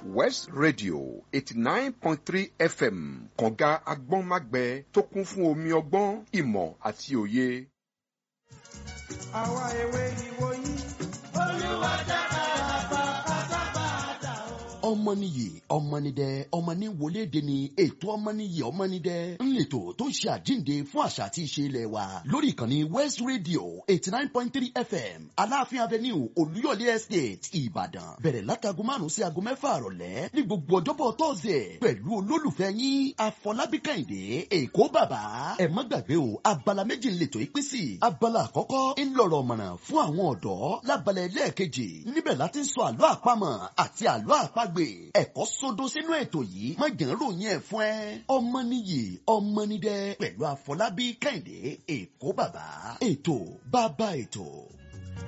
west radio eighty nine point three fm kànga agbọ́nmágbẹ tó kún fún omi ọgbọ́n ìmọ̀ àti òye. àwa ewé ìwò yìí. olúwa dára bàbá pátápátá o. ọmọnìyí ọmọnìdẹ ọmọnì wọléde ni ètò ọmọnìyí ọmọnìdẹ ńlẹtọ tó ń ṣe àjíǹde fún àṣà àti ìṣe ilẹ̀ wa lórí ìkànnì west radio eighty nine point three fm aláàfin avenue olúyọ̀lé estate ìbàdàn bẹ̀rẹ̀ látago márùn-ún sí aago mẹ́fà àrọ̀lẹ́ ní gbogbo ọjọ́bọ̀ tọ́sẹ̀ pẹ̀lú olólùfẹ́ yín afọlábí kẹ́hìndé èkó bàbá ẹ má gbàgbé o abala méjì ńlẹtọ̀ ìpín sí abala àkọ́kọ́ ńlọrọ̀ mọ̀nà fún àwọn ọ̀dọ́ lábalẹ̀ ẹlẹ́ẹ̀kejì níbẹ̀ láti ń sọ àlọ́ àpamọ̀ àti àlọ́ àpagbè ẹ̀kọ́ sódó sínú ètò yìí má jẹ́ ń ròyìn ẹ̀ fún ẹ ọmọ nìyí ọmọ nídẹ pẹ̀lú àfọlábí kẹ́hìndé èkó bàbá ètò bàbá ètò.